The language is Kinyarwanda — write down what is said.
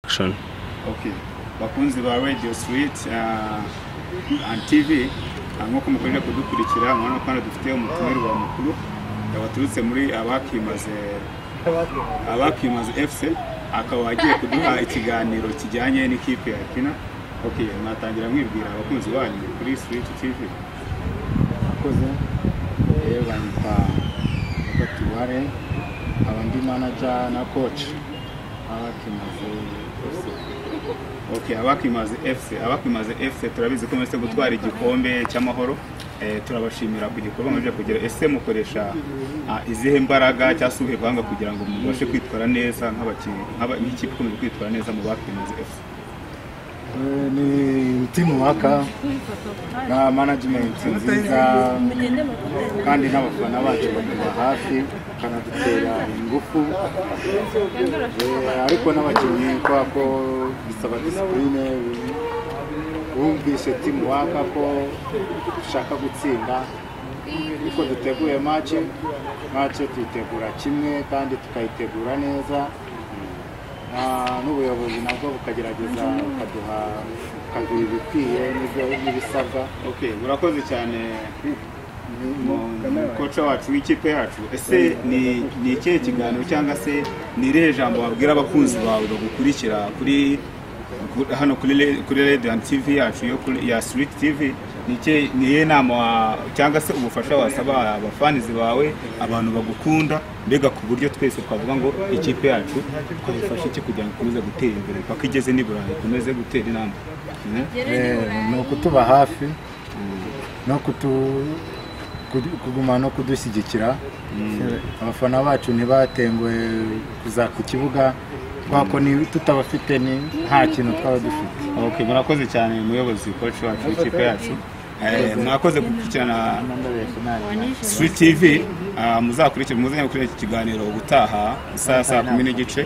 production okay bakunzi ba radio sweet uh, and tv nk'uko mukorera kudukurikira murabona ko hano dufite umutumirwa mukuru waturutse muri abakimaze abakimaze fc akaba agiye kuduha ikiganiro kijyanye n'ikipe ya kina okay mwatangira mwibwira abakunzi banyu kuri sweet tv akoze yewe banyita bakatuware aba ndi manaja na coach abakimaze fc okay abakimaze fc abakimaze fc turabizi ko mwese gutwara igikombe cy'amahoro Eh, turabashimira ku gikorwa muje kugira ese mukoresha ah, izihe mbaraga cyangwa se ubuhe buhanga kugira ngo mubashe kwitwara neza nk'abakinnyi nk'aba- nk'ikipe ikomeje kwitwara neza mu bakimaze fc Eh, ni timu waka na management nziza kandi n'abafana bacu bakuba hafi kanadutera ingufu Eh, ariko n'abakinnyi kubera ko bisaba disipurine wumvishe timu waka ko dushaka gutsinda ariko duteguye mace mace tuyitegura kimwe kandi tukayitegura neza Ah, n'ubuyobozi nabwo bukagerageza bukaduha bukaduha ibikwiye n'ibyo- n'ibisabwa okay murakoze cyane koca wacu w'ikipe yacu ese ni ni ikihe kiganiro cyangwa se ni irihe jambo wabwira abakunzi bawe bagukurikira kuri ku- hano kuri re- kuri radio and tv yacu yo kuri ya street tv ni ikihe- ni iyihe nama wa- cyangwa se ubufasha wasaba abafanizi bawe abantu bagukunda mbega ku buryo twese twavuga ngo ikipe yacu twayifashe iki kugira ngo ikomeze gutera imbere paka igeze n'i burayi ikomeze gutera intambwe Mhm. ni ukutuba hafi no kutu kudu- kuguma no kudushyigikira abafana bacu ntibatenguwe kuza ku kibuga kubera ko ni- tutabafite ni- nta kintu twaba dufite Okay, murakoze cyane muyobozi koci wacu w'ikipe yacu Eh, mwakoze gukurikirana Sweet TV ah, muzakurikire muzanye gukurikira iki kiganiro ubutaha saa saa kumi n'igice